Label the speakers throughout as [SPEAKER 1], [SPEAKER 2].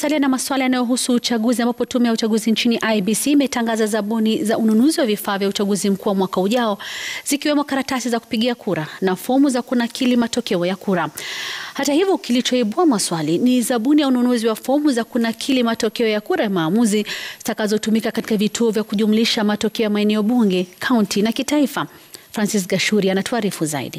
[SPEAKER 1] Tukisalia na masuala yanayohusu uchaguzi, ambapo tume ya uchaguzi nchini IEBC imetangaza zabuni za ununuzi wa vifaa vya uchaguzi mkuu wa mwaka ujao, zikiwemo karatasi za kupigia kura na fomu za kunakili matokeo ya kura. Hata hivyo, kilichoibua maswali ni zabuni ya ununuzi wa fomu za kunakili matokeo ya kura ya maamuzi zitakazotumika katika vituo vya kujumlisha matokeo ya maeneo bunge, kaunti na kitaifa. Francis Gashuri anatuarifu zaidi.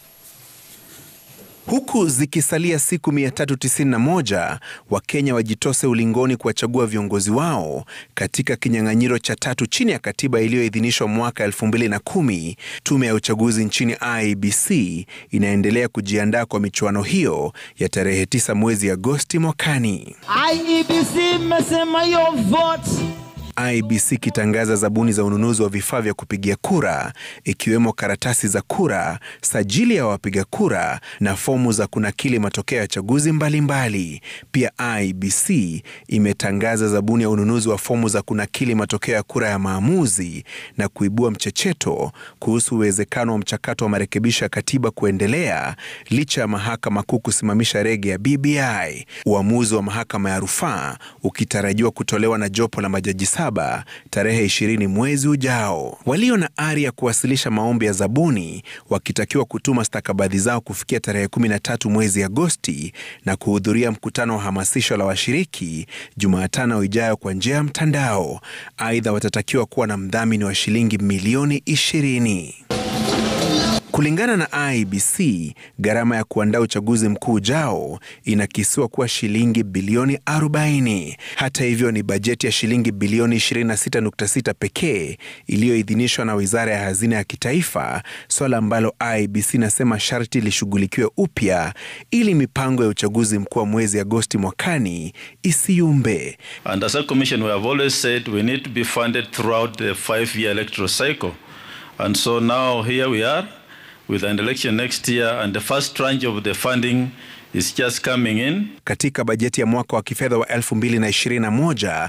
[SPEAKER 2] Huku zikisalia siku 391 Wakenya wajitose ulingoni kuwachagua viongozi wao katika kinyang'anyiro cha tatu chini ya katiba iliyoidhinishwa mwaka 2010, tume ya uchaguzi nchini IEBC inaendelea kujiandaa kwa michuano hiyo ya tarehe 9 mwezi Agosti mwakani.
[SPEAKER 3] IEBC mmesema your vote
[SPEAKER 2] IEBC ikitangaza zabuni za ununuzi wa vifaa vya kupigia kura ikiwemo karatasi za kura, sajili ya wapiga kura na fomu za kunakili matokeo ya chaguzi mbalimbali. Pia IEBC imetangaza zabuni ya ununuzi wa fomu za kunakili matokeo ya kura ya maamuzi na kuibua mchecheto kuhusu uwezekano wa mchakato wa marekebisho ya katiba kuendelea licha ya mahakama kuu kusimamisha rege ya BBI, uamuzi wa mahakama ya rufaa ukitarajiwa kutolewa na jopo la majaji saba tarehe 20 mwezi ujao. Walio na ari ya kuwasilisha maombi ya zabuni wakitakiwa kutuma stakabadhi zao kufikia tarehe 13 mwezi Agosti na kuhudhuria mkutano wa hamasisho la washiriki Jumatano ijayo kwa njia ya mtandao. Aidha, watatakiwa kuwa na mdhamini wa shilingi milioni 20. Kulingana na IEBC, gharama ya kuandaa uchaguzi mkuu ujao inakisiwa kuwa shilingi bilioni 40. Hata hivyo, ni bajeti ya shilingi bilioni 26.6 pekee iliyoidhinishwa na Wizara ya Hazina ya Kitaifa, swala ambalo IEBC inasema sharti lishughulikiwe upya ili mipango ya uchaguzi mkuu wa mwezi Agosti mwakani isiyumbe.
[SPEAKER 4] And as a commission, we have always said we need to be funded throughout the five-year electoral cycle. And so now here we are with an election next year and the first tranche of the funding is just coming in.
[SPEAKER 2] Katika bajeti ya mwaka wa kifedha wa 2021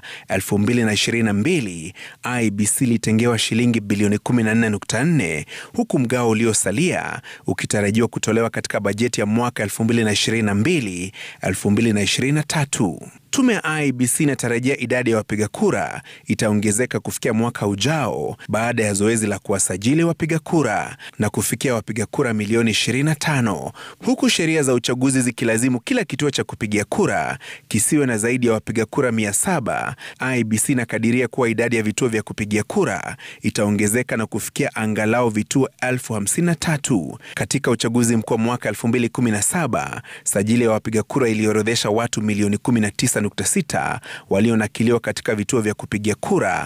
[SPEAKER 2] 2022, IEBC ilitengewa shilingi bilioni 14.4 huku mgao uliosalia ukitarajiwa kutolewa katika bajeti ya mwaka 2022 2023. Tume ya IEBC inatarajia idadi ya wapiga kura itaongezeka kufikia mwaka ujao baada ya zoezi la kuwasajili wapiga kura na kufikia wapiga kura milioni 25, huku sheria za uchaguzi zikilazimu kila kituo cha kupigia kura kisiwe na zaidi ya wapiga kura 700. IEBC inakadiria kuwa idadi ya vituo vya kupigia kura itaongezeka na kufikia angalau vituo elfu 53. Katika uchaguzi mkuu wa mwaka 2017, sajili ya wapiga kura iliorodhesha watu milioni 19 6 walionakiliwa katika vituo vya kupigia kura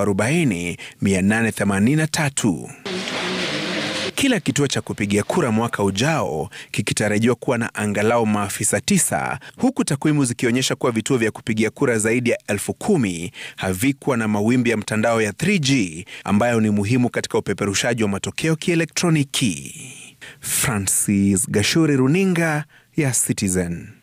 [SPEAKER 2] 40883. Kila kituo cha kupigia kura mwaka ujao kikitarajiwa kuwa na angalau maafisa tisa, huku takwimu zikionyesha kuwa vituo vya kupigia kura zaidi ya elfu kumi havikuwa na mawimbi ya mtandao ya 3G ambayo ni muhimu katika upeperushaji wa matokeo kielektroniki. Francis Gashuri, runinga ya Citizen.